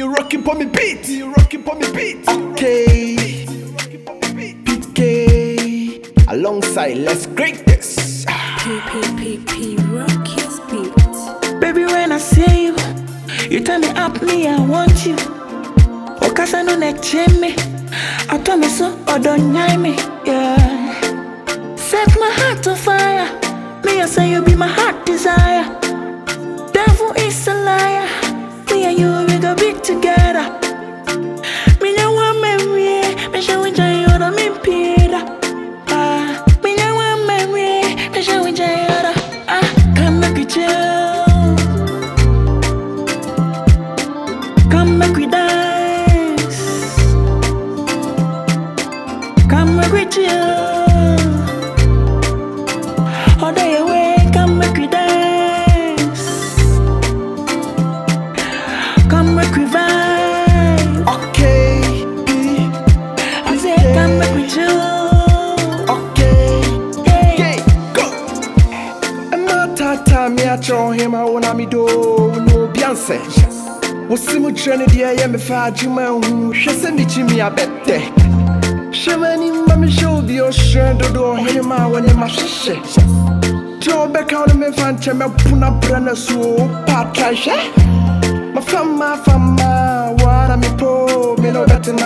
you rocking for me beat. Me you rocking for me beat. Okay. PK alongside Let's Great This. PPPP rock your beat. Baby, when I see you, you tell me up me, I want you. Okasa no ne me. I tell me so, or don't me, yeah. Set my heart to fire. Me, I say you be my heart desire. Devil is a liar. Me and you, we go be together. Me no want me, me show you joy, you don't mean Peter. Ah, me no want me, me show you joy, you don't. Ah, come make we chill. Come make we dance. Come make we chill. All day away, come make we dance. Come make we vibe. Okay. P. I say, come make we chill. Okay. Hey. Yeah. Go. Emma tata me a throw him I wanna me do no Beyonce. Wosi mu kyerɛ ne deɛ ɛyɛ me fa adwuma hu hwɛ sɛ mekyi me abɛtɛ hyɛ m'ani ma mehyɛ obi ɔhyerɛn dodo ɔhene ma a wɔne ma hyehyɛ deɛ ɔbɛka wo no memfa nkyɛ mɛpo na brɛ no so paatra hwɛ mafama fama woara mepo me ne wobɛtena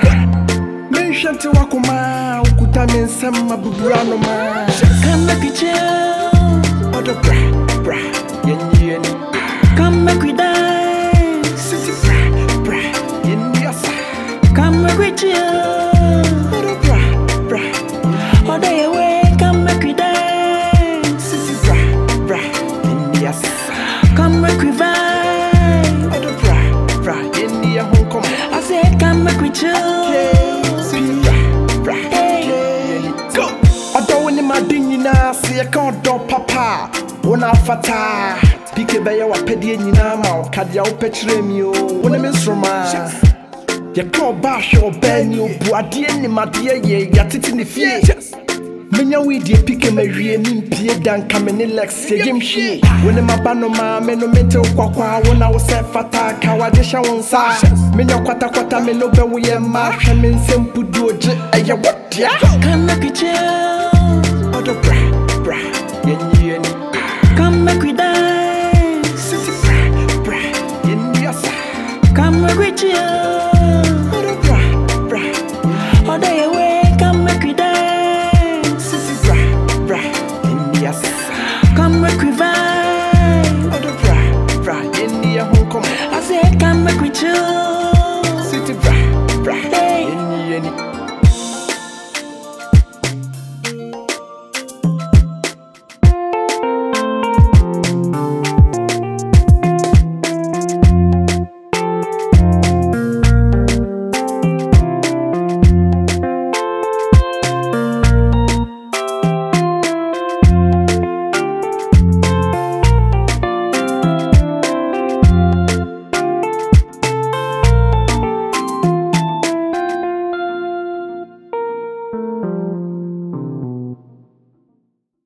menhwɛ nte wakoma wokuta me nsɛm abubura no ma Come make we chill. ɔdɔ bra bra yɛnyie ni Come make we dance. City bra bra yɛnni asa Come make we chill. ɔdɔ bra bra All day away, come make we dance. City bra bra yɛnni asa Come make we vibe. ɔdɔ bra bra yɛnni ɛho nkɔmmɔ I said, come make we chill. City bra bra go ɔdɔ wo ne made nyinaa sɛ yɛka ɔdɔ papa a wo na afata pike bɛyɛ wapɛdeɛ nyinaa ma wo kadea wopɛ kyerɛ mi o wo ne me nsoromaa yɛka ɔba ahwɛ ɔbaa ni obu adeɛ nimadeɛ yɛ yɛatete ne fie menya wedeɛ pike mawie mempie da nka me ne lex yɛgyem hwie wo ne maba no maa me no mente wo kwakwa wo na wo sɛ fata ka wade hyɛ wo nsa menya kwatakwata me no bɛwo yɛ mma hwɛ me nsɛm pudu ogye ɛyɛ wɔdea Come make we chill. ɔdɔ bra bra yɛnyie ni Come make we dance. city bra bra yɛnni asa Come make we chill. ɔdɔ bra bra All day away, come make we dance. city bra bra yɛnni asa Come make we vibe. ɔdɔ bra bra yɛnni ɛho nkɔmmɔ I said, come make we chill.